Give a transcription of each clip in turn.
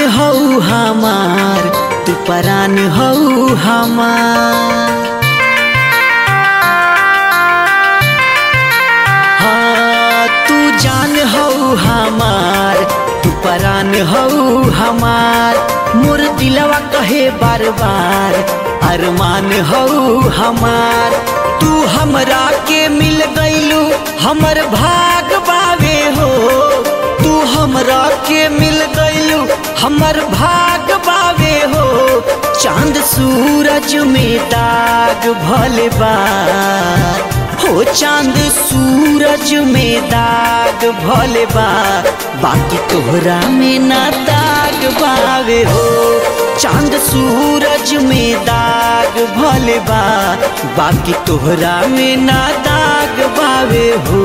हौ हमार तू परान हौ हमार हाँ तू जान हौ हमार तू परान हौ हमार मोर दिलवा कहे बार बार अरमान हौ हमार तू हमरा के मिल गईलू हमर भाग बावे हो तू हमरा के मिल गईलू हमर भाग बावे हो चांद सूरज में दाग भले बा हो चांद सूरज में दाग भले बा बाकी तोहरा में ना दाग बावे हो चांद सूरज में दाग भले बा बाकी तोहरा में ना दाग बावे हो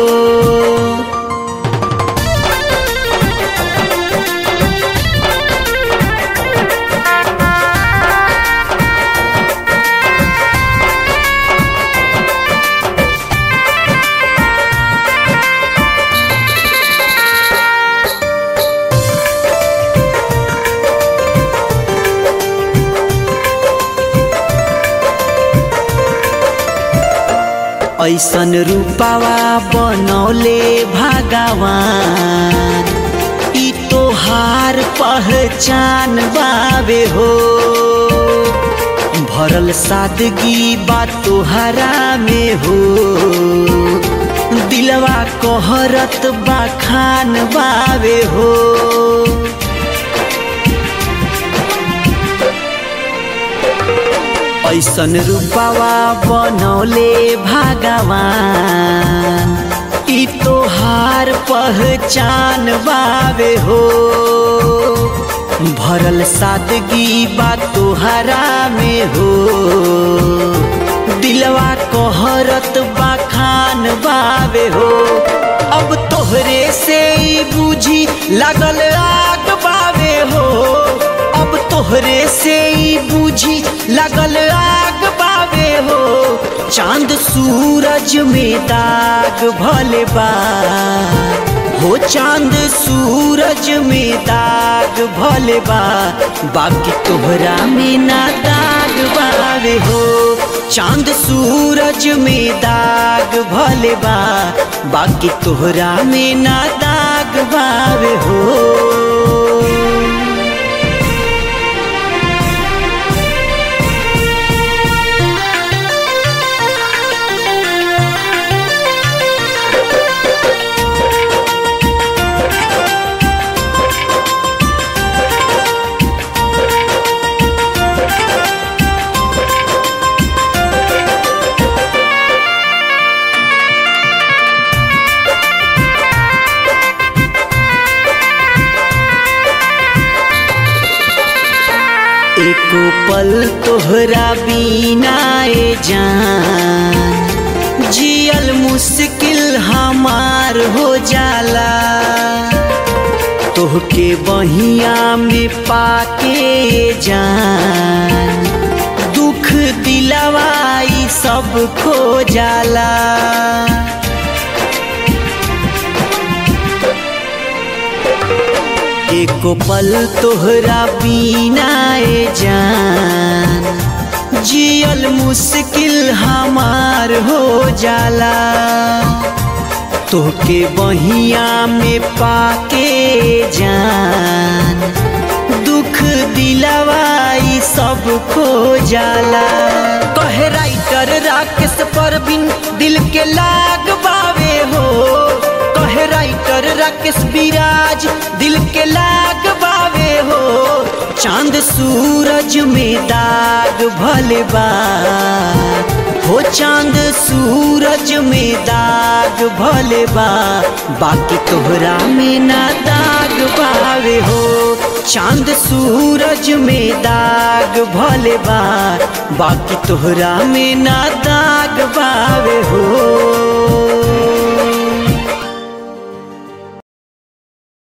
ऐसन रूपावा बनौले भगवान ई तोहार पहचान बावे हो भरल सादगी बा तोहरा में हो दिलवा कहरत बा खान बावे हो ऐसन रूपावा बनौले भगवान ई तोहार पहचान बावे हो भरल सादगी बा तोहरा में हो दिलवा कहरत बा खान बावे हो अब तोहरे से ही बूझी लगल आग बावे हो अब तोहरे से ही बूझी लगल आग बावे हो चांद सूरज में दाग भले बा हो चांद सूरज में दाग भले बा बाकी तोहरा में ना दाग बावे हो चांद सूरज में दाग भले बा बाकी तोहरा में ना दाग बावे हो एको पल तोहरा बिना ए जान जियल मुश्किल हमार हो जाला तोहके बहिया में पाके जान दुख दिलवाई सब खो जाला एको पल तोहरा बिना ए जान जियल मुश्किल हमार हो जाला तोहके बहिया में पाके जान दुख दिलवाई सब खो जाला कहे राइटर राकेश परवीन दिल के लाग बावे हो कहे राइटर राकेश विराज दिल के लाग बावे हो चांद सूरज में दाग भले बा हो चांद सूरज में दाग भले बा बाकी तोहरा में ना दाग बावे हो चांद सूरज में दाग भले बा बाकी तोहरा में ना दाग बावे हो